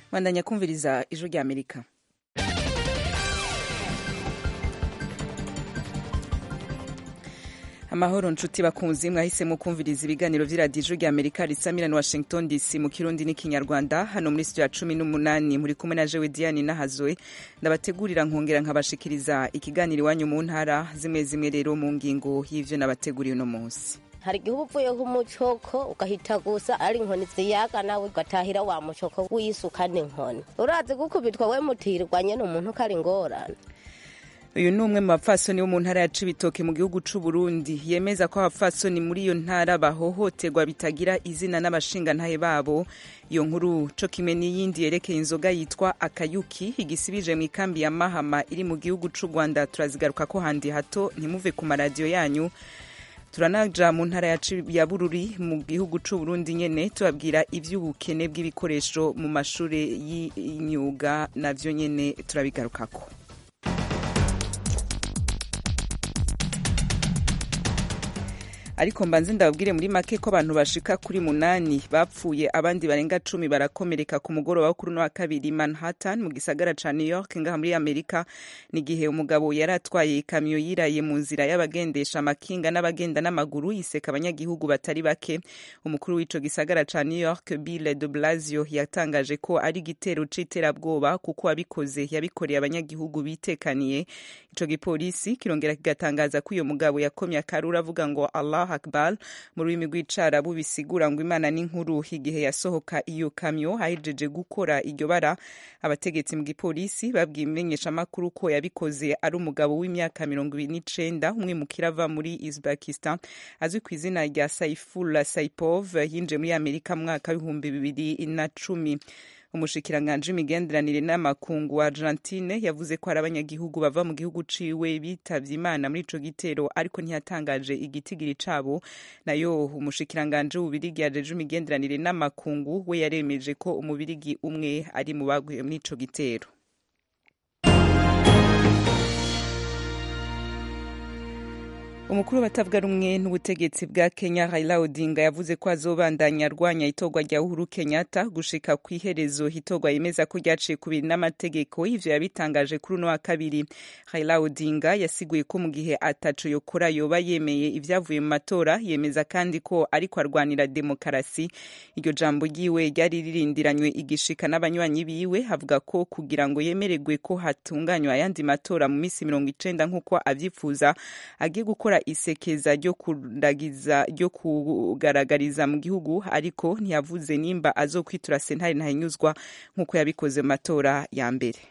bandanya kumviriza ijwi rya amerika amahoro nshuti bakunzi mwahisemo kumviriza ibiganiro vy'iradiyo ijwi rya amerika risamira na washington dc mu kirundi n'ikinyarwanda hano muri studio ya cumi n'umunani muri kumwe na jewe diane nahazwe ndabategurira nkongera nkabashikiriza ikiganiro iwanyu mu ntara zimwe zimwe rero mu ngingo y'ivyo nabateguriye uno munsi hari igihe uba uvuye nk'umucoko ugahita gusa ari inkoni ziyaga nawe ugatahira wa mucoko w'isukana inkoni urazi gukubitwa we mutirwa nyene umuntu ko ari ingorane uyu ni umwe mu bapfasoni bo mu ntara ya cibitoke mu gihugu c'u Burundi yemeza ko abapfasoni muri iyo ntara bahohoterwa bitagira izina n'abashingantahe babo iyo nkuru co kimwe n'iyindi yerekeye inzoga yitwa akayuki igisibije mu ikambi ya mahama iri mu gihugu c'u rwanda turazigaruka ko handi hato ntimuve ku maradiyo yanyu turanaja mu ntara ya bururi mu gihugu c'u Burundi nyene tubabwira ivy'ubukene bw'ibikoresho mu mashure y'imyuga navyo nyene turabigarukako ariko mbanze ndababwire muri make ko abantu bashika kuri munani bapfuye abandi barenga cumi barakomereka ku mugoroba wo kuri uno wa kabiri manhattan mu gisagara ca new york ngaha muri amerika n'igihe umugabo yari atwaye ikamyo yiraye mu nzira y'abagendesha amakinga n'abagenda n'amaguru yiseka abanyagihugu batari bake umukuru w'ico gisagara ca new york bill de blasio yatangaje ko ari igitero c'iterabwoba kuko wabikoze yabikoreye abanyagihugu bitekaniye ico gipolisi kirongera kigatangaza ko uyo mugabo yakomye akaruru avuga ngo allah akbar mu rurimi rw'icarabu bisigura ngo imana n'inkuru igihe yasohoka iyo kamyo ahejeje gukora iryo bara abategetsi mu gipolisi babwiye imenyeshamakuru ko yabikoze ari umugabo w'imyaka mirongo ibiri n'icenda umwimukira ava muri uzbekistan azwi ku izina rya saifullah saipov yinjiye muri amerika mu mwaka w'ibihumbi bibiri na cumi umushikiranganji w'imigenderanire n'amakungu wa argentine yavuze ko hari abanyagihugu bava mu gihugu ciwe bitavye imana muri ico gitero ariko ntiyatangaje igitigiri cabo nayo umushikiranganji w'ububirigi yajeje imigenderanire n'amakungu we yaremeje ko umubirigi umwe ari mu baguye muri ico gitero umukuru w'abatavuga rumwe n'ubutegetsi bwa kenya raila odinga yavuze ko azobandanya arwanya itorwa rya uhuru kenyatta gushika ku iherezo itorwa yemeza ko ryaciye kubiri n'amategeko ivyo yabitangaje kuri uno wa kabiri raila odinga yasiguye ko mu gihe ataco yokora yoba yemeye ivyavuye mu matora yemeza kandi ko ariko arwanira demokarasi iryo jambo ryiwe ryari ririndiranywe igishika n'abanywanyi biwe avuga ko kugira ngo yemererwe ko hatunganywa ayandi matora mu misi mirongo icenda nk'uko avyifuza agiye gukora isekeza ryo kuragiza ryo kugaragariza mu gihugu ariko ntiyavuze nimba azokwitura sentare ntahinyuzwa nk'uko yabikoze mu matora ya mbere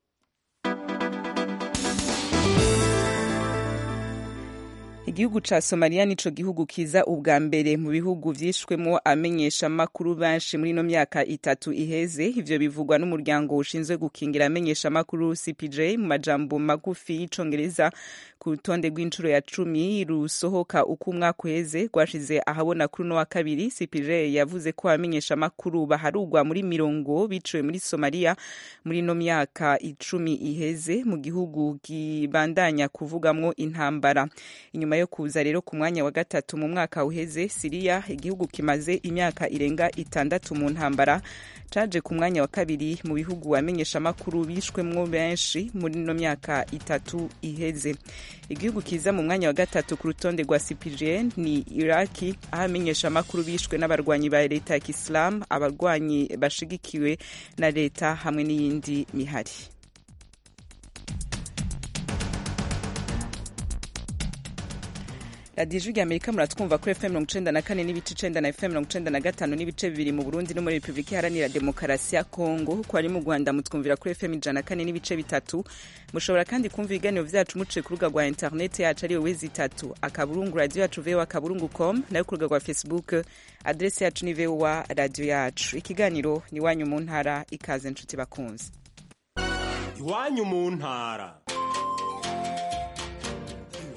igihugu ca somaliya nico gihugu kiza ubwa mbere mu bihugu vyishwemo amenyesha amakuru benshi muri ino myaka itatu iheze ivyo bivugwa n'umuryango ushinzwe gukingira amenyesha amakuru cpj mu majambo magufi y'icongereza ku rutonde rw'inshuro ya cumi rusohoka uko umwaka uheze rwashize ahabona kuri uno wa kabiri cpj yavuze ko abamenyesha amakuru baharugwa muri mirongo biciwe muri somaliya muri ino myaka icumi iheze mu gihugu kibandanya kuvugamwo intambara inyuma yo kuza rero ku mwanya wa gatatu mu mwaka uheze siriya igihugu kimaze imyaka irenga itandatu mu ntambara caje ku mwanya wa kabiri mu bihugu abamenyeshamakuru bishwemwo benshi muri ino myaka itatu iheze igihugu kiza mu mwanya wa gatatu ku rutonde rwa cpgn ni iraki aho abamenyeshamakuru bishwe n'abarwanyi ba leta ya kisilamu abarwanyi bashigikiwe na leta hamwe n'iyindi mihari radiyo ijwi rya amerika muratwumva kuri fm mirongo icenda na kane n'ibice icenda na fm mirongo icenda na gatanu n'ibice bibiri mu burundi no muri repubulika iharanira demokarasi ya kongo ko ari mu rwanda mutwumvira kuri fm ijana na kane n'ibice bitatu mushobora kandi kumva ibiganiro vyacu muciye ku rubuga rwa interineti yacu ariyo wezi itatu akaburungu radiyo yacu vowa akaburungu com nayo ku rubuga rwa facebook adresi yacu ni vowa radiyo yacu ikiganiro ni iwanyu mu ntara ikaze nshuti bakunzi iwanyu mu ntara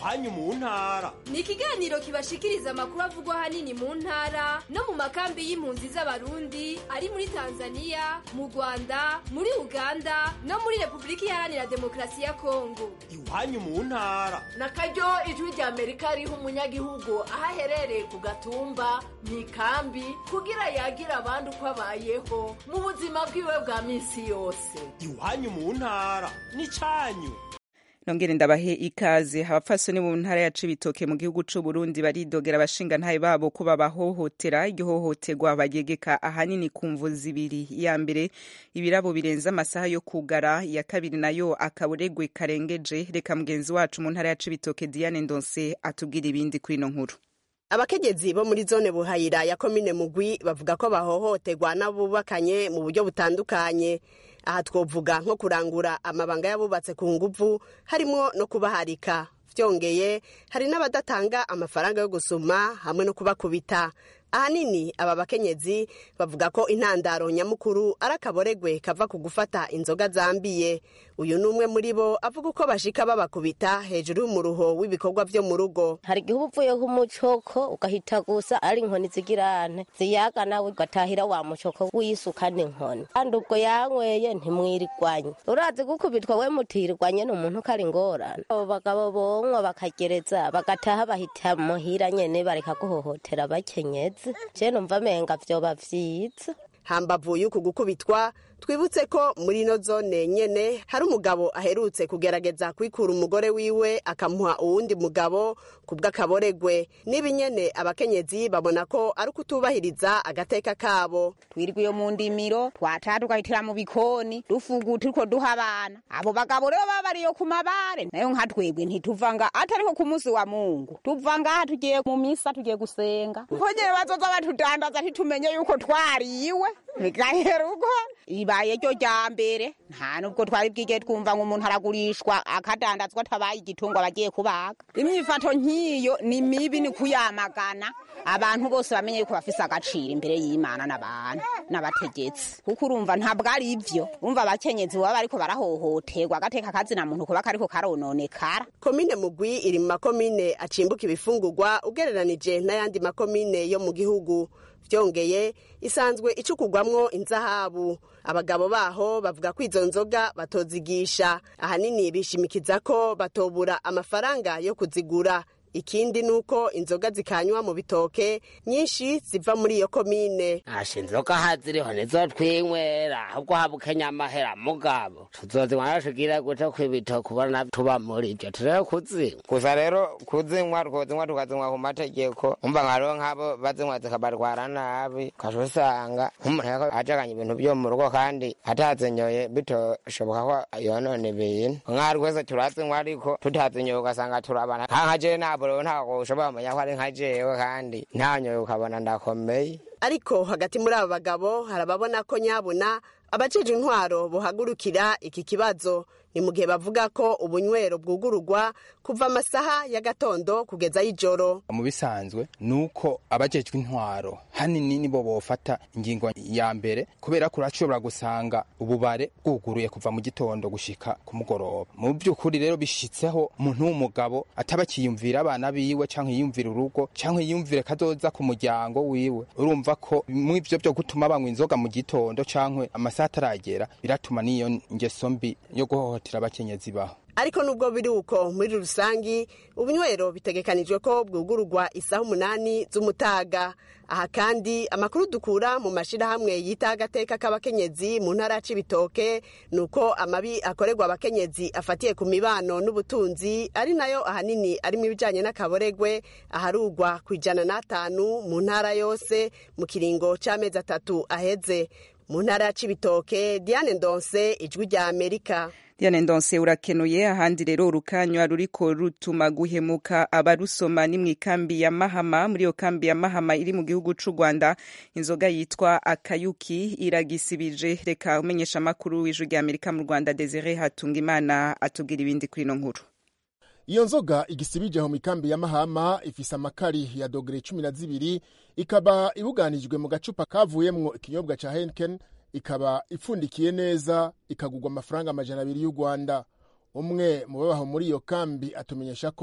iwanyu mu ntara ni ikiganiro kibashikiriza amakuru avugwa ahanini mu ntara no mu makambi y'impunzi z'abarundi ari muri tanzania mu rwanda muri uganda no muri repubulika iharanira demokarasi ya kongo iwanyu mu ntara na karyo ijwi rya amerika riha umunyagihugu aho aherereye ku gatumba mu ikambi kugira yagira abandi uko abayeho mu buzima bwiwe bwa minsi yose iwanyu mu ntara n'icanyu nongere ndabahe ikaze abapfasoni mu ntara ya cibitoke mu gihugu c'u Burundi baridogera abashingantahe babo ko babahohotera iryo hohoterwa bagegeka ahanini ku mvu zibiri iya mbere ibirabo birenze amasaha yo kugara iya kabiri nayo akaburegwe karengeje reka mugenzi wacu mu ntara ya cibitoke Diane Ndonse atubwira ibindi kuri ino nkuru abakenyezi bo muri zone buhayira ya komine mugwi bavuga ko bahohoterwa n'abubakanye mu buryo butandukanye aha twovuga nko kurangura amabanga y'abubatse ku nguvu harimo no kubaharika byongeye hari n'abadatanga amafaranga yo gusuma hamwe no kubakubita ahanini aba bakenyezi bavuga ko intandaro nyamukuru ari akaboregwe kava ku gufata inzoga zambiye uyu ni umwe muri bo avuga uko bashika babakubita hejuru y'umuruho w'ibikorwa vyo mu rugo hari igihe uba uvuye nk'umucoko ugahita gusa ari inkoni zigirane ziyaga nawe ugatahira wa mucoko w'isukana inkoni kandi ubwo yanyweye ntimwirirwanye urazi gukubitwa we mutirirwanye ni umuntu ko ari ingorane abo bagabo bonywa bakagereza bagataha bahita muhira nyene bareka guhohotera abakenyezi je numva amenga vyoba vyiza hambavu y'uku gukubitwa twibutse ko muri ino zone nyene hari umugabo aherutse kugerageza kwikura umugore wiwe akamuha uwundi mugabo ku bw'akaboregwe n'ibi nyene abakenyezi babona ko ari ukutubahiriza agateka kabo twirwa iyo mu ndimiro twataha tugahitira mu bikoni dufugu turiko duha abana abo bagabo rero baba bariyo ku mabare nayo nka twebwe ntituvanga atariho ku munsi wa mungu tuva ngaha tugiye mu misa tugiye gusenga kongere bazoza batudandaza ntitumenye yuko twariwe bigahera uko ibaye ryo rya mbere nta nubwo twari bwige twumva ngo umuntu aragurishwa akadandazwa atabaye igitungwa bagiye kubaga imyifato nk'iyo ni mibi ni kuyamagana abantu bose bamenye yuko bafise agaciro imbere y'imana n'abantu n'abategetsi kuko urumva ntabwo ari ivyo umva abakenyezi baba bariko barahohoterwa agateka kazina muntu kuba kariko karononekara komine mugwi iri mu makomine acimbuka ibifungurwa ugereranije n'ayandi makomine yo mu gihugu vyongeye isanzwe icukugwamwo inzahabu abagabo baho bavuga ko izo nzoga batozigisha ahanini bishimikiza ko batobura amafaranga yo kuzigura ikindi nuko inzoga zikanywa mu bitoke nyinshi ziva muri iyo komine asha inzoga haziriho nizo twinywera ahubwo habukenya amahera mugabo tuzozinywa tugira gute kw'ibitoke ubona tuba muri ivyo turere kuzinywa gusa rero kuzinywa twozinywa tukazinywa ku mategeko umva nka rero nk'abo bazinywa zikabarwara nabi ukaca usanga nk'umuntu yariko ajaganya ibintu vyo mu rugo kandi atazinyoye bitoshoboka ko yonona ibintu nk'aho rwese turazinywa ariko tutazinyoye ugasanga turabana nka jewe nabo rero ntabwo ushobora kumenya ko ari nka jewe kandi ntanyoye ukabona ndakomeye ariko hagati muri abo bagabo hari ababona ko nyabuna abajeje intwaro buhagurukira iki kibazo ni mu gihe bavuga ko ubunywero bwugururwa kuva amasaha ya gatondo kugeza y'ijoro mu bisanzwe ni uko abajejwe intwaro hanini nibo bofata ingingo ya mbere kubera ko urashobora gusanga ububare bwuguruye kuva mu gitondo gushika ku mugoroba mu by'ukuri rero bishitseho umuntu w'umugabo ataba akiyumvira abana biwe canke yiyumvira urugo canke yiyumvire kazoza ku muryango wiwe urumva ko mu ivyo byo gutuma banywa inzoga mu gitondo canke amasaha ataragera biratuma n'iyo ngeso mbi yo guhohotera abakenyezi baho ariko nubwo biri uko muri rusangi ubunywero bitegekanijwe ko bwugururwa isaha umunani z'umutaga aha kandi amakuru dukura mu mashirahamwe yita agateka k'abakenyezi mu ntara ya cibitoke ni uko amabi akorerwa abakenyezi afatiye ku mibano n'ubutunzi ari nayo ahanini arimo ibijanye n'akaboregwe aharugwa ku ijana n'atanu mu ntara yose mu kiringo c'amezi atatu aheze mu ntara ya cibitoke diane ndonse ijwi rya amerika Diane Ndonse urakenuye ahandi rero urukanywa ruriko rutuma guhemuka abarusoma ni mw'ikambi ya Mahama muri iyo kambi ya Mahama iri mu gihugu c'u Rwanda inzoga yitwa Akayuki iragisibije reka umenyesha makuru w'ijwi rya Amerika mu Rwanda Desire Hatungimana atubwira ibindi kuri ino nkuru iyo nzoga igisibije aho mikambi ya mahama ifise amakari ya dogere cumi na zibiri ikaba ibuganijwe mu gacupa kavuyemwo ikinyobwa ca henken ikaba ipfundikiye neza ikagurwa amafaranga amajana abiri y'u rwanda umwe mu babaho muri iyo kambi atumenyesha ko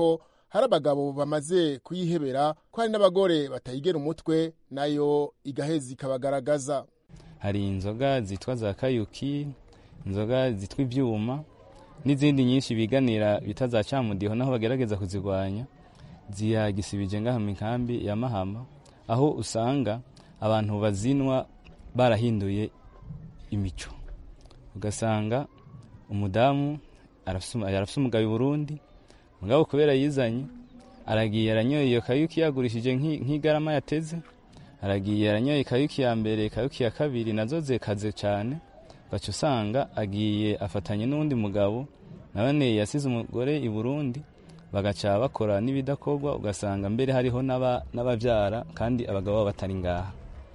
hari abagabo bamaze kuyihebera ko hari n'abagore batayigera umutwe nayo igaheza ikabagaragaza hari inzoga zitwa za kayuki inzoga zitwa ibyuma n'izindi nyinshi biganira bita za cyamudiho naho bagerageza kuzirwanya ziyagisibije ngaha mu nkambi ya mahama aho usanga abantu bazinwa barahinduye imico ugasanga umudamu arafise umugabo i burundi mugabo kubera yizanye aragiye aranyoye iyo kayuki yagurishije nk'igarama yateze aragiye aranyoye kayuki ya mbere kayuki ya kabiri nazo zekaze cyane baca usanga agiye afatanye n'undi mugabo nabone yasize umugore i burundi bagaca bakora n'ibidakorwa ugasanga mbere hariho n'ababyara kandi abagabo babo batari ngaha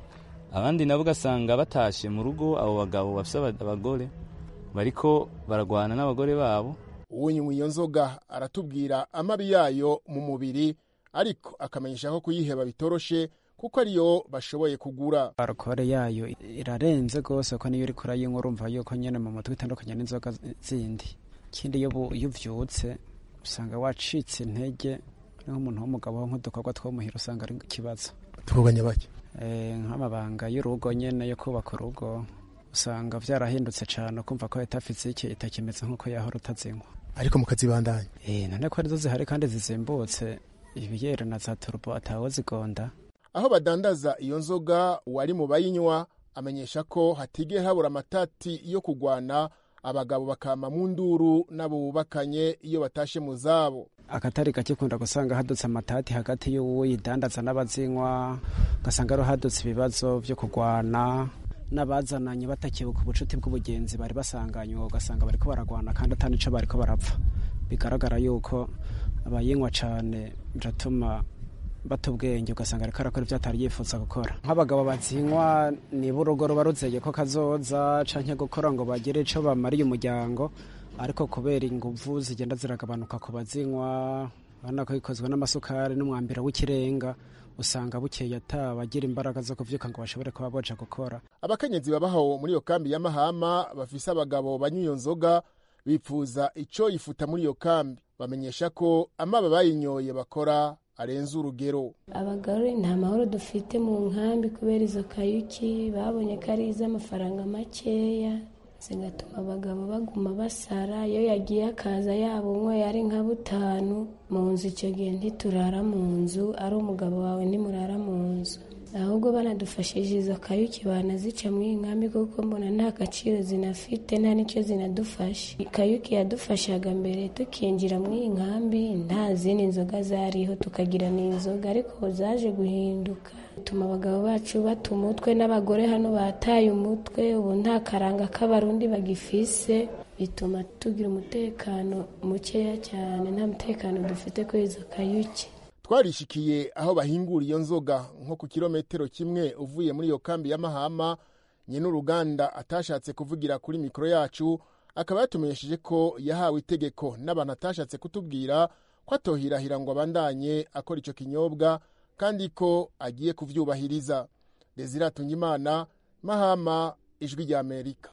abandi nabo ugasanga batashe mu rugo abo bagabo bafite abagore bariko baragwana n'abagore babo uwunywa iyo nzoga aratubwira amabi yayo mu mubiri ariko akamenyesha ko kuyiheba bitoroshe kuko ariyo bashoboye kugura alukore yayo irarenze rwose ko niyo uri kurayinywa urumva yuko nyine mu mutwe itandukanye n'inzoga zindi ikindi iyo uvyutse usanga wacitse intege nk'umuntu w'umugabo nk'udukorwa two muhira usanga ari ikibazo tuvuganye bake nk'amabanga y'urugo nyine yo kubaka urugo usanga byarahindutse cyane ukumva ko leta fizike itakimeze nk'uko yahora utazinywa ariko mukazibandanya eh none ko arizo zihari kandi zizimbutse ibiyere na za turbo atawo zigonda aho badandaza iyo nzoga uwari mu bayinywa amenyesha ko hatigera habura amatati yo kugwana abagabo bakama mu nduru n'abo bubakanye iyo batashe mu zabo akatari gake kunda gusanga hadutse amatati hagati y'uwidandaza n'abazinywa ugasanga ariho hadutse ibibazo byo kugwana n'abazananye batakibuka ubucuti bw'ubugenzi bari basanganywe ugasanga bariko baragwana kandi atanico bariko barapfa bigaragara yuko abayinywa cane biratuma bata ubwenge ugasanga ariko arakora ibyo atari yifuza gukora nk'abagabo bazinywa niba urugo ruba ruzeye ko kazoza canke gukora ngo bagire ico bamariye umuryango ariko kubera inguvu zigenda ziragabanuka ku bazinywa urabona ko ikozwe n'amasukari n'umwambiro w'ikirenga usanga bukeye atabagira imbaraga zo kuvyuka ngo bashobore kuba boja gukora abakenyezi babaho muri iyo kambi ya mahama bafise abagabo banywa iyo nzoga bipfuza ico yifuta muri iyo kambi bamenyesha ko amaba bayinyoye bakora arenze urugero abagore nta mahoro dufite mu nkambi kubera izo kayuki babonye ko ari iz'amafaranga makeya zigatuma abagabo baguma basara iyo yagiye akaza yaba umwe ari nka butanu mu nzu icyo gihe ntiturara mu nzu ari umugabo wawe ntimurara mu nzu ahubwo banadufashije izo kayuki banazica mu iyi nkambi kuko mbona nta gaciro zinafite nta n'icyo zinadufasha kayuki yadufashaga mbere tukinjira mu iyi nkambi nta zindi nzoga zariho tukagira n'inzoga ariko zaje guhinduka bituma abagabo bacu bata umutwe n'abagore hano bataye umutwe ubu nta karanga k'abarundi bagifise bituma tugira umutekano mukeya cyane nta mutekano dufite kuri izo kayuki twarishikiye aho bahingura iyo nzoga nko ku kilometero kimwe uvuye muri iyo kambi ya mahama nyine uruganda atashatse kuvugira kuri mikoro yacu akaba yatumenyesheje ko yahawe itegeko n'abantu atashatse kutubwira ko atohirahira ngo abandanye akora icyo kinyobwa kandi ko agiye kuvyubahiriza desire atungimana mahama ijwi rya amerika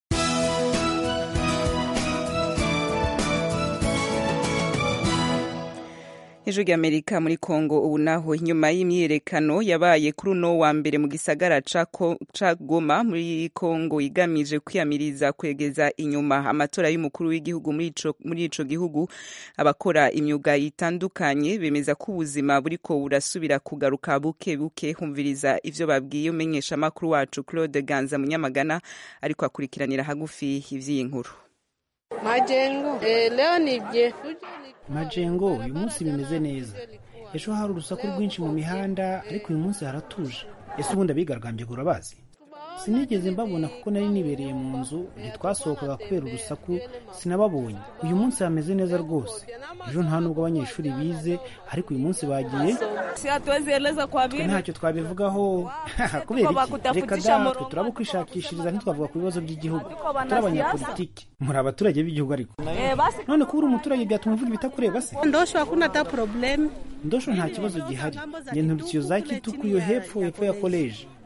ijwi rya amerika muri kongo ubu naho inyuma y'imyiyerekano yabaye kuri uno wa mbere mu gisagara ca goma muri kongo igamije kwiyamiriza kwegeza inyuma amatora y'umukuru w'igihugu muri ico gihugu abakora imyuga itandukanye bemeza ko ubuzima buriko burasubira kugaruka buke buke humviriza ivyo babwiye umenyeshamakuru wacu claude ganza munyamagana ariko akurikiranira hagufi ivy'iyi nkuru majengo eh, leo ni byefujo majengo uyu munsi bimeze neza ejo hari urusaku rwinshi mu mihanda ariko uyu munsi haratuje ese ubundi abigaragambye urabazi sinigeze mbabona kuko nari nibereye mu nzu ntitwasohokaga kubera urusaku sinababonye uyu munsi hameze neza rwose ejo nta nubwo abanyeshuri bize ariko uyu munsi bagiye twe ntacyo twabivugaho kubera iki reka da twe turaba kwishakishiriza ntitwavuga ku bibazo by'igihugu turi abanyapolitiki muri abaturage b'igihugu ariko none kuba uri umuturage byatuma uvuga ibitakureba se ndosho hakuna hata problem ndosho nta kibazo gihari nge nturutse iyo za kituku iyo hepfo hepfo ya koleji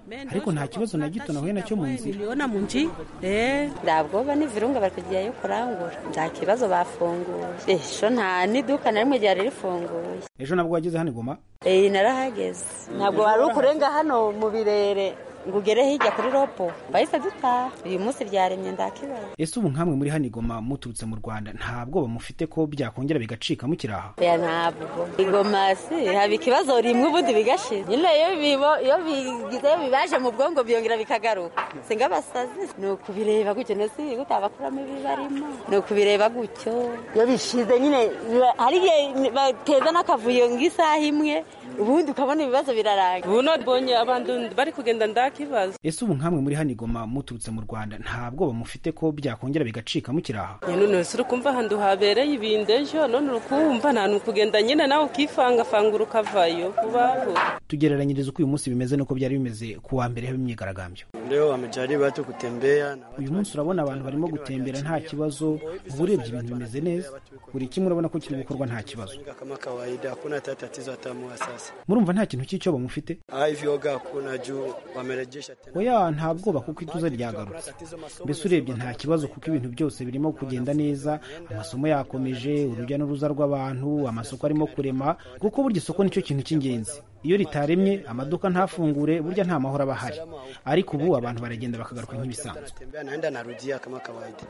ariko nta kibazo na gito nahuye nacyo mu nzira niliona munji eh ndabwoba n'ivurunga bari kugiyeyo kurangura nta kibazo bafunguye esho nta n'iduka na rimwe ryari rifunguye ejo nabwo wageze hano igoma iyi narahageze ntabwo wari ukurenga hano mu birere ngo ugere hirya kuri ropo bahise dutaha uyu munsi ryaremye ndakibazo ese ubu nkamwe muri hano igoma muturutse mu rwanda nta bwoba mufite ko byakongera bigacika mukiraha ya ntabwo igoma si haba ikibazo rimwe ubundi bigashira nyine iyo bibo iyo bigize iyo bibaje mu bwongo byongera bikagaruka singa abasazi ni ukubireba gutyo nasi gutabakuramo ibibarimo ni ukubireba gutyo iyo bishize nyine biba- hari igihe bateza n'akavuyo ng'isaha imwe ubundi ukabona ibibazo birarangira ubu nabonye abantu bari kugenda ndakibazo ese ubu nkamwe muri hano igoma muturutse mu rwanda nta bwoba mufite ko byakongera bigacika mukiraha none uri kumva ahantu habereye ibindi ejo none uri kumva nta kugenda nyine nawe ukifangafangura ukavayo vuba vuba tugereranyiriza uko uyu munsi bimeze nuko byari bimeze ku wa mbere h'imyigaragambyo Leo wamejaribu watu kutembea na uyu munsi urabona abantu barimo gutembera nta kibazo uba urebye ibintu bimeze neza buri kimwe urabona ko kiri gukorwa nta kibazo kama kawaida, hakuna hata tatizo hata moja sasa. murumva nta kintu cy'icyoba mufite Ah, hivyo oga hakuna juu wamerejesha tena. oya nta bwoba kuko ituze ryagarutse mbese urebye nta kibazo kuko ibintu byose birimo kugenda neza amasomo yakomeje urujya n'uruza rw'abantu amasoko arimo kurema kuko burya isoko nicyo kintu cy'ingenzi iyo ritaremye amaduka ntafungure burya nta mahoro aba ahari ariko ubu abantu baragenda bakagaruka nk'ibisanzwe Tembea naenda narudia kama kawaida.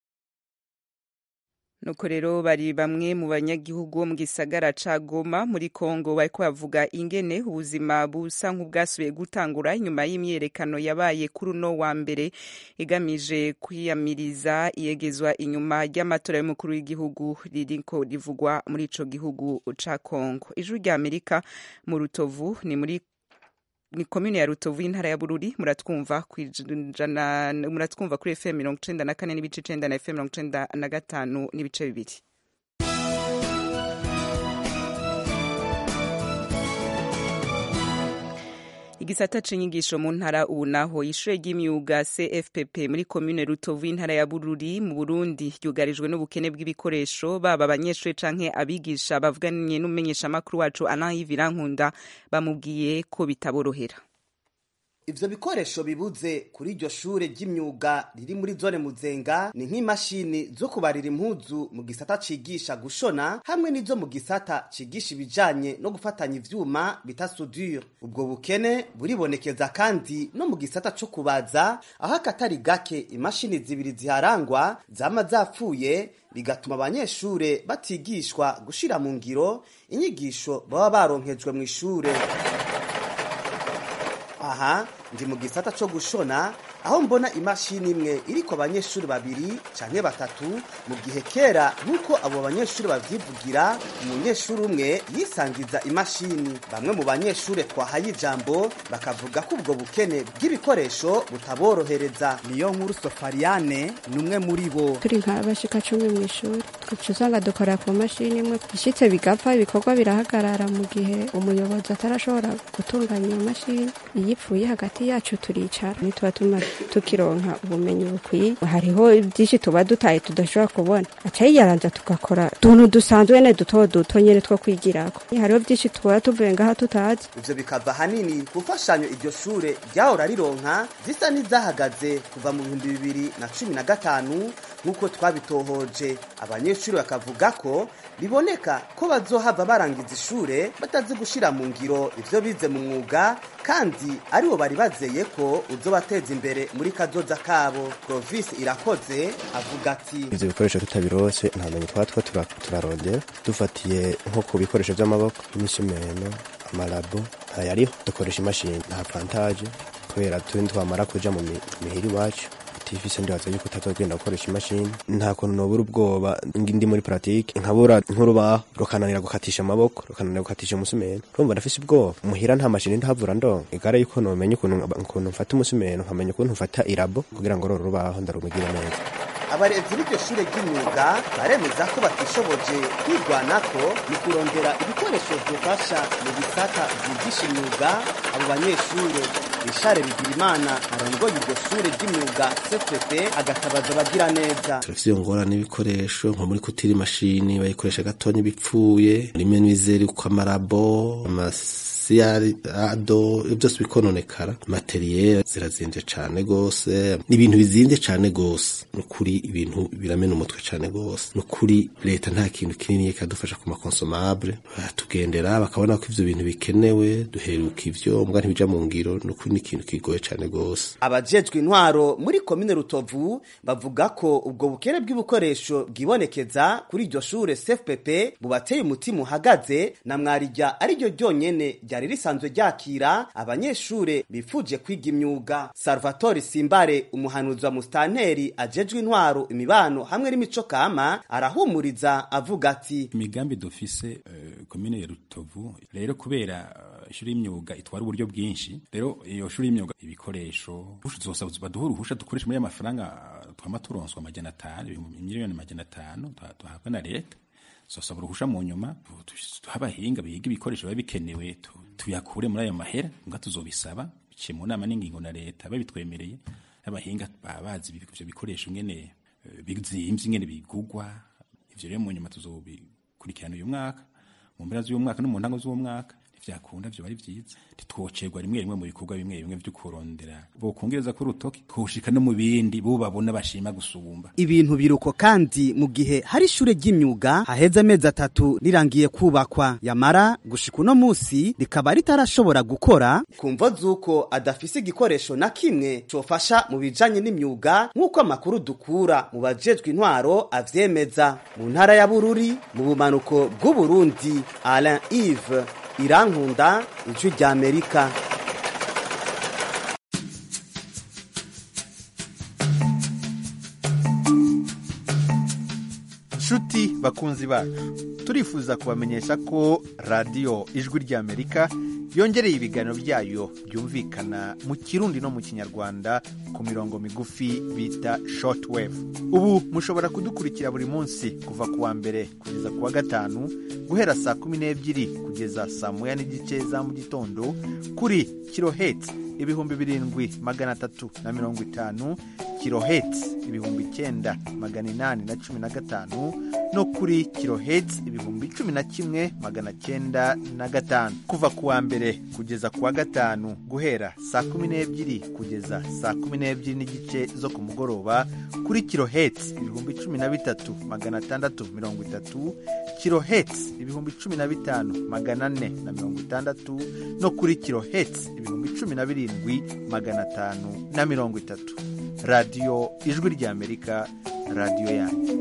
nuko rero bari bamwe mu banyagihugu bo mu gisagara ca Goma muri Kongo bariko bavuga ingene ubuzima busa nk'ubwasubiye gutangura inyuma y'imyerekano yabaye kuri uno wa mbere igamije kwiyamiriza iyegezwa inyuma ry'amatora y'umukuru w'igihugu ririko rivugwa muri ico gihugu ca Kongo ijuru rya Amerika mu Rutovu ni muri ni komine ya Rutovu y'intara ya Bururi muratwumva kwijana muratwumva kuri FM 94 n'ibice 9 na FM 95 n'ibice bibiri igisata c'inyigisho mu ntara ubu naho ishure ry'imyuga CFPP muri komine Rutovu y'intara ya Bururi mu Burundi ryugarijwe n'ubukene bw'ibikoresho baba abanyeshure canke abigisha bavuganye n'umumenyeshamakuru wacu Alain Yvirankunda bamubwiye ko bitaborohera ivyo bikoresho bibuze kuri iryo shure ry'imyuga riri muri zone muzenga ni nk'imashini zo kubarira impuzu mu gisata cigisha gushona hamwe n'izo mu gisata cigisha ibijanye no gufatanya ivyuma bita soudure ubwo bukene buribonekeza kandi no mu gisata co kubaza aho akatari gake imashini zibiri ziharangwa zama zapfuye bigatuma abanyeshure batigishwa gushira mu ngiro inyigisho baba baronkejwe mu ishure aha ndi mu gisata co gushona aho mbona imashini imwe iriko abanyeshuri babiri canke batatu mu gihe kera nk'uko abo banyeshuri bavyivugira umunyeshuri umwe yisangiza imashini bamwe mu banyeshuri twahaye ijambo bakavuga ko ubwo bukene bw'ibikoresho butaborohereza niyo nkuru sofariane ni umwe muri bo turi nk'abashika cumi mu ishuri uca usanga dukora ku mashini imwe ishitse bigapfa ibikorwa birahagarara mu gihe umuyobozi atarashobora gutunganya iyo mashini iyo ipfuye hagati yacu turicara ntituba tuma tukironka ubumenyi bukwiye hariho byinshi tuba dutaye tudashobora kubona aca yiyaranza tugakora utuntu dusanzwe ne duto duto nyene two kwigirako hariho byinshi tuba tuvuye ngaha tutazi ivyo bikava hanini ku mfashanyo iryo shure ryahora rironka zisa n'izahagaze kuva mu bihumbi bibiri na cumi na gatanu nk'uko twabitohoje abanyeshuri bakavuga ko biboneka ko bazohava barangiza ishure batazi gushira mu ngiro ivyo bize mu mwuga kandi aribo bari bazeye ko uzobateza imbere muri kazoza kabo Provis irakoze avuga ati ivyo bikoresho tutabirose nta menye twaba two tura- turarondera dufatiye nko ku bikoresho vy'amaboko imisumeno amarabo ntayariho dukoresha imashini nta vantaje kubera turi twamara kuja mu mi- mihira iwacu tifise ndibaza yuko utazogenda gukoresha imashini nta kuntu nobura ubwoba ngi- ndi muri pratique nkabura nk'urubaho rukananira gukatisha amaboko rukananira gukatisha umusumeno urumva ndafise ubwoba muhira nta mashini ndahavura ndonka igare yuko nomenya ukuntu ukuntu mfata umusumeno nkamenya ukuntu mfata irabo kugira ngo roro rubaho ndarumugire neza abarezi b'iryo shure ry'imyuga baremeza ko batishoboje kwirwanako mu kurondera ibikoresho vyofasha mu bisata vyigisha imyuga abo banyeshure rishare bigirimana arongoye iryo shure ry'imyuga cfp agatabaza abagira neza turafise iyo ngorane y'ibikoresho nko muri kutira imashini bayikoresha gatonya bipfuye rimwe n'ibizeri ku amarabo amasiyado byose bikononekara materiyeri zirazimvye cane gose ni ibintu bizimvye cane gose nukuri ibintu biramena umutwe cane gose nukuri leta nta kintu kinini ikadufasha ku makonsomable batugendera bakabona ko ivyo bintu bikenewe duheruka ivyo mbwa ntibija mu ngiro nukuri ni ikintu kigoye cane gose abajejwe intwaro muri komine rutovu bavuga ko ubwo bukene bw'ibikoresho bwibonekeza kuri iryo shure cfpp bubateye umutima uhagaze na mwarijya ari ryo ryonyene ryari risanzwe ryakira abanyeshure bifuje kwiga imyuga salvatore simbare umuhanuzi wa musitanteri ajejwe intwaro imibano hamwe n'imico kama arahumuriza avuga ati imigambi dufise uh, komine ya rutovu rero kubera uh, ishuri y'imyuga itwara uburyo bwinshi rero iyo shuri y'imyuga ibikoresho zosaba baduha uruhusha dukoresha muri amafaranga twama turonswa amajana atanu miliyoni amajana atanu tuhabwa na leta zosaba uruhusha mu nyuma abahinga biga ibikoresho biba bikenewe tuyakure muri ayo mahera mbwa tuzobisaba biciye mu nama n'ingingo na leta babitwemereye abahinga baba bazi ivyo bikoresho ngene bizimvye ngene bigugwa ivyo rero mu nyuma tuzobikurikirana uyu mwaka mu mpera z'uyu mwaka no mu ntango z'uwo mwaka vyakunda vyo bari vyiza ntitwocerwa rimwe rimwe mu bikorwa bimwe bimwe vyo kurondera bokongereza ko urutoki twoshika no mu bindi bo babona bashima gusumba ibintu biruko kandi mu gihe hari ishure ry'imyuga haheze amezi atatu rirangiye kubakwa yamara gushika uno musi rikaba ritarashobora gukora kumva z'uko adafise igikoresho na kimwe cofasha mu bijanye n'imyuga nk'uko amakuru dukura mu bajejwe intwaro avyemeza mu ntara ya bururi mu bumanuko bw'uburundi alain ive irankunda ijwi rya amerika nshuti bakunzi bacu turifuza kubamenyesha ko radiyo ijwi rya amerika yongereye ibiganiro byayo byumvikana mu kirundi no mu kinyarwanda ku mirongo migufi bita shortwave ubu mushobora kudukurikira buri munsi kuva ku wa mbere kugeza ku wa gatanu guhera saa kumi n'ebyiri kugeza saa moya n'igice za mu gitondo kuri kiloheti ibihumbi birindwi magana atatu na mirongo itanu kiloheti ibihumbi icyenda magana inani na cumi na gatanu no kuri kiloheti ibihumbi cumi na kimwe magana cyenda na gatanu kuva ku wa mbere kugeza ku wa gatanu guhera saa kumi n'ebyiri kugeza saa kumi n'ebyiri n'igice zo ku mugoroba kuri kiloheti ibihumbi cumi na bitatu magana atandatu mirongo itatu kiloheti ibihumbi cumi na bitanu magana ane na mirongo itandatu no kuri kiloheti ibihumbi cumi na birindwi magana atanu na mirongo itatu radiyo ijwi ry'amerika radiyo yanyu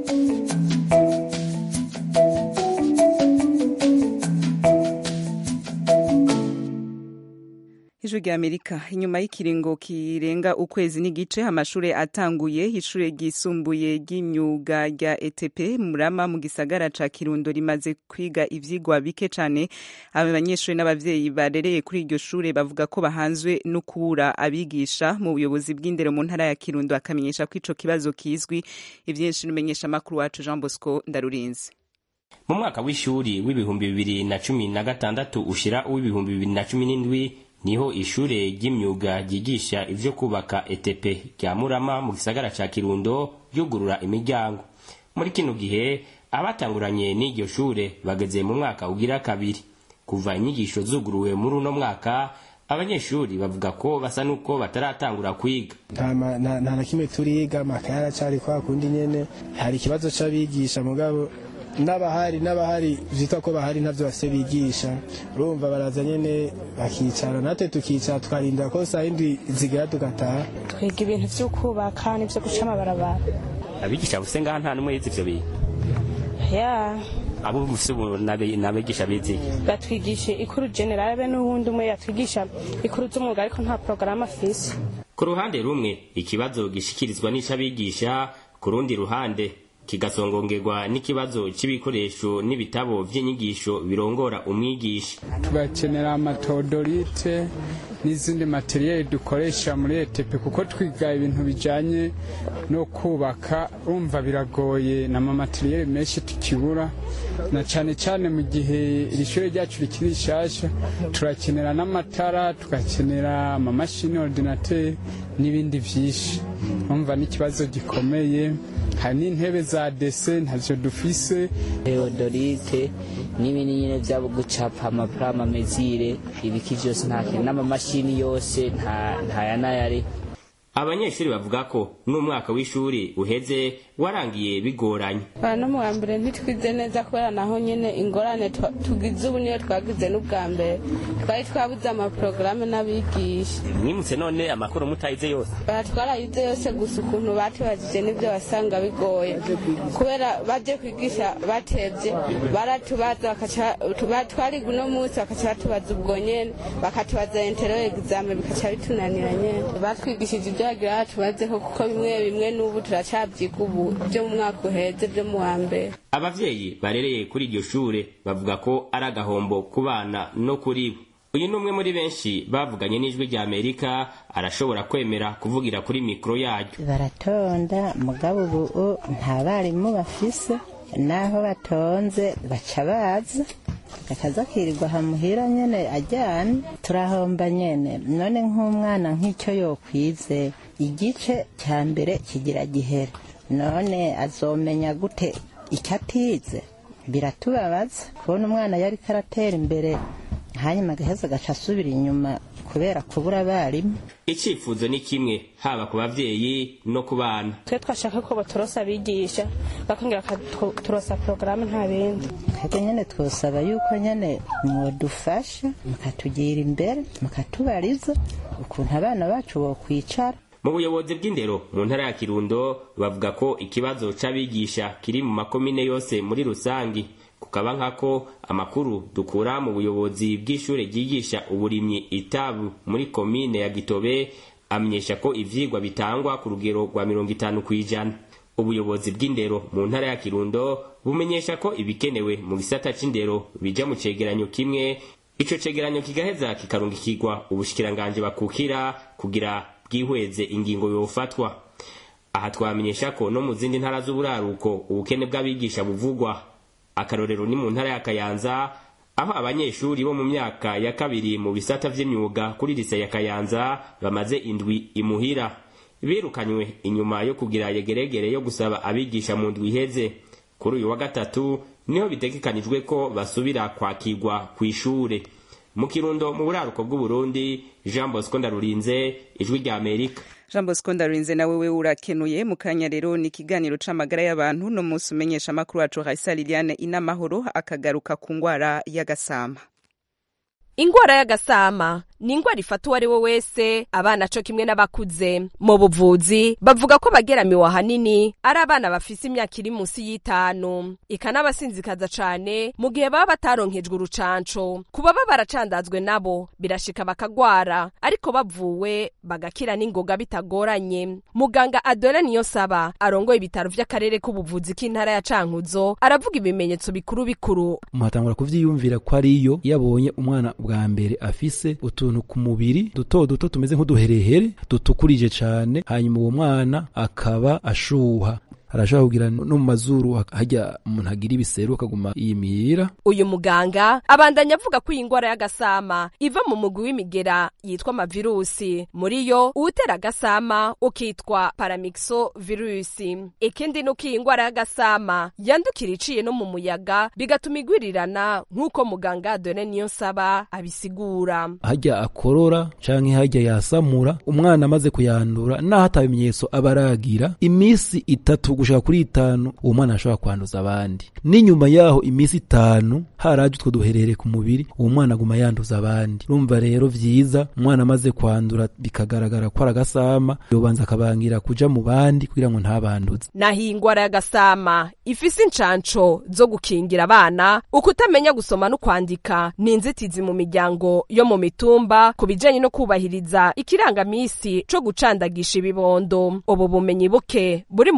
ijwi rya amerika inyuma y'ikiringo kirenga ukwezi n'igice amashuri atanguye ishure ryisumbuye ry'imyuga rya etp murama mu gisagara ca kirundo rimaze kwiga ivyigwa bike cane aba banyeshuri n'abavyeyi barereye kuri iryo shure bavuga ko bahanzwe no kubura abigisha mu buyobozi bw'indero mu ntara ya kirundo akamenyesha ko ico kibazo kizwi ivyinshi n'umenyesha makuru wacu jean bosco ndarurinzi mu mwaka w'ishuri w'ibihumbi bibiri na cumi na gatandatu ushira uw'ibihumbi bibiri na cumi n'indwi niho ishure ry'imyuga ryigisha ivyo kubaka ETP rya Murama mu gisagara ca Kirundo ryugurura imiryango muri kino gihe abatanguranye n'iryo shure bageze mu mwaka ugira kabiri kuva inyigisho zuguruwe muri uno mwaka abanyeshuri bavuga ko basa nuko bataratangura kwiga nta na kimwe turiga amakaye aracari kwa kundi nyene hari ikibazo c'abigisha mugabo n'abahari n'abahari vyitwa ko bahari ntavyo bafise bigisha urumva baraza nyene bakicara natwe tukicara tukarindira ko saa yindwi zigera tugataha twiga ibintu vyo kubaka n'ivyo guca amabarabara abigisha buse ngaha nta n'umwe yize ivyo bintu ya abo bufise ubu n'abigisha bize batwigisha ikuru generale be n'uwundi umwe yatwigisha ikuru z'umwuga ariko nta porogaramu afise ku ruhande rumwe ikibazo gishikirizwa n'ic'abigisha ku rundi ruhande kigasongongerwa n'ikibazo c'ibikoresho n'ibitabo vy'inyigisho birongora umwigisha tugakenera amatodorite n'izindi materiyeri dukoresha muri etepe kuko twiga ibintu bijyanye no kubaka urumva biragoye n'amamateriyeri menshi tukibura na cyane cyane mu gihe iri shuri ryacu rikiri rishyashya turakenera n'amatara tugakenera amamashini ordinateri n'ibindi byinshi urumva n'ikibazo gikomeye hari n'intebe za dese ntacyo dufise teodorite n'ibindi nyine byabo gucapa amapurama mezire ibiki byose nta kintu n'amamashini yose nta ya nayari abanyeshuri bavuga ko n'umwaka w'ishuri uheze warangiye bigoranye no mu wa mbere ntitwize neza kubera naho nyine ingorane tugize ubu niyo twagize n'ubwa mbere twari twabuze amaporogaramu n'abigisha mwimutse none amakuru mutayize yose twarayize yose gusa ukuntu batubajije n'ibyo wasanga bigoye kubera baje kwigisha batebye baratubaza twariga uno munsi bakaca batubaza ubwo nyene bakatubaza entero egizame bikaca bitunanira nyene batwigishije ibyo bagira batubazeho kuko bimwe bimwe n'ubu turacabyiga ubu byo mu mwaka uheze byo mu wa mbere abavyeyi barereye kuri iryo shure bavuga ko ari agahombo ku bana no kuri bo uyu ni umwe muri benshi bavuganye n'ijwi rya amerika arashobora kwemera kuvugira kuri mikoro yaryo baratonda mugabo ubu nta barimu bafise naho batonze baca baza akaza kirirwa hamuhira nyene ajyana turahomba nyene none nk'umwana nk'icyo yokwize igice cya mbere kigira gihere none azomenya gute icyo atize biratubabaza kubona umwana yari karatera imbere hanyuma agaheza agaca asubira inyuma kubera kubura abarimu icyifuzo ni kimwe haba ku babyeyi no ku bana twe twashaka ko baturosa abigisha bakongera bakaturosa porogaramu nta bindi twebwe nyine twosaba yuko nyine mwadufasha mukatugira imbere mukatubariza ukuntu abana bacu bokwicara mu buyobozi bw'indero mu ntara ya kirundo bavuga ko ikibazo c'abigisha kiri mu makomine yose muri rusangi kukaba nkako amakuru dukura mu buyobozi bw'ishure ryigisha uburimyi itabu muri komine ya gitobe amenyesha ko ivyigwa bitangwa ku rugero rwa mirongo itanu kw'ijana ubuyobozi bw'indero mu ntara ya kirundo bumenyesha ko ibikenewe mu gisata c'indero bija mu cegeranyo kimwe ico cegeranyo kigaheza kikarungikirwa ubushikiranganje bakukira kugira bwihweze ingingo yofatwa aha twamenyesha ko no mu zindi ntara z'uburaruko ubukene bw'abigisha buvugwa akarorero ni mu ntara ya kayanza aho abanyeshuri bo mu myaka ya kabiri mu bisata vy'imyuga kuri lise ya kayanza bamaze indwi imuhira birukanywe inyuma yo kugira yegeregere yo gusaba abigisha mu ndwi iheze kuri uyu wa gatatu niho bitegekanijwe ko basubira kwakirwa kw'ishure mu kirundo mu buraruko bw'uburundi jean bosco ndarurinze ijwi rya amerika jean bosco ndarurinze nawe we urakenuye mu kanya rero ni ikiganiro c'amagara y'abantu no munsi umenyesha amakuru wacu raisa liliane inamahoro akagaruka ku ngwara y'agasama ingwara y'agasama ni ingwara ifata uwo ari we wese abana co kimwe n'abakuze mu buvuzi bavuga ko bageramiwe ahanini ari abana bafise imyaka iri munsi y'itanu ikanabasinzikaza cane mu gihe baba bataronkejwe urucanco ku baba baracandazwe nabo birashika bakagwara ariko bavuwe bagakira n'ingoga bitagoranye muganga adore niyo saba arongoye ibitaro vy'akarere k'ubuvuzi k'intara ya cankuzo aravuga ibimenyetso bikuru bikuru muhatangura kuvyiyumvira ko ariyo yabonye umwana bwa mbere afise utu utuntu ku mubiri duto duto tumeze nk'uduherehere dutukurije cane hanyuma uwo mwana akaba ashuha arashobora kugira no mu mazuru hajya umuntu agira ibiseru akaguma yimira uyu muganga abandanya avuga ko iyi ngwara y'agasama iva mu mugwi w'imigera yitwa amavirusi muri yo uwutera agasama ukitwa paramixo virusi ikindi ni uko iyi ngwara y'agasama yandukira iciye no mu muyaga bigatuma igwirirana nk'uko muganga dore niyo nsaba abisigura hajya akorora canke hajya yasamura umwana amaze kuyandura naho atabimenyetso aba aragira iminsi itatu gushaka kuri itanu uwo mwana ashobora kwanduza abandi n'inyuma yaho iminsi itanu haraje utwo duherere ku mubiri uwo mwana aguma yanduza abandi urumva rero vyiza umwana amaze kwandura bikagaragara ko aragasama yobanza akabangira kuja mu bandi kugira ngo ntabanduze naho iyi ngwara y'agasama ifise incanco zo gukingira abana ukutamenya gusoma no kwandika ni inzitizi mu miryango yo mu mitumba ku bijanye no kubahiriza ikirangamisi co gucandagisha ibibondo ubu bumenyi buke buri mu banyagihugu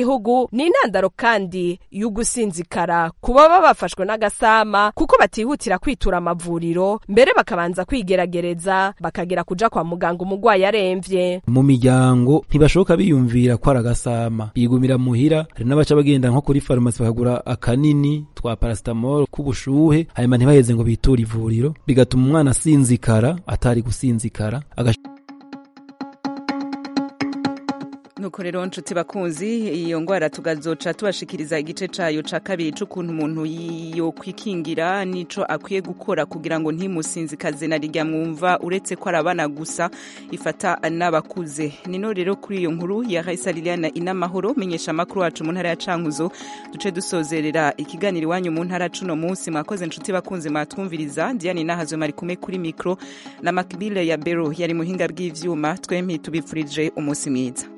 gihugu ni intandaro kandi y'ugusinzikara ku baba bafashwe n'agasama kuko batihutira kwitura amavuriro mbere bakabanza kwigeragereza bakagera kuja kwa muganga umugwayi aremvye mu miryango ntibashoboka biyumvira ko ari agasama bigumira muhira hari n'abaca bagenda nko kuri farumasi bakagura akanini twa paracetamol k'ubushuhe hanyuma ntibaheze ngo biture ivuriro bigatuma umwana asinzikara atari gusinzikara agash nuko rero nshuti bakunzi iyo ngwara tugazoca tubashikiriza igice cayo ca kabiri c'ukuntu umuntu yokwikingira nico akwiye gukora kugira ngo ntimusinzikaze na rirya mwumva uretse ko ari abana gusa ifata n'abakuze nino rero kuri iyo nkuru ya Raisa Liliana inamahoro menyesha amakuru wacu mu ntara ya Cankuzo duce dusozerera ikiganiro iwanyu mu ntara cuno munsi mwakoze nshuti bakunzi mwatwumviriza Diane Nahazo mari kumwe kuri mikro na Makbile ya Bero yari muhinga bw'ivyuma twempi tubifurije umunsi mwiza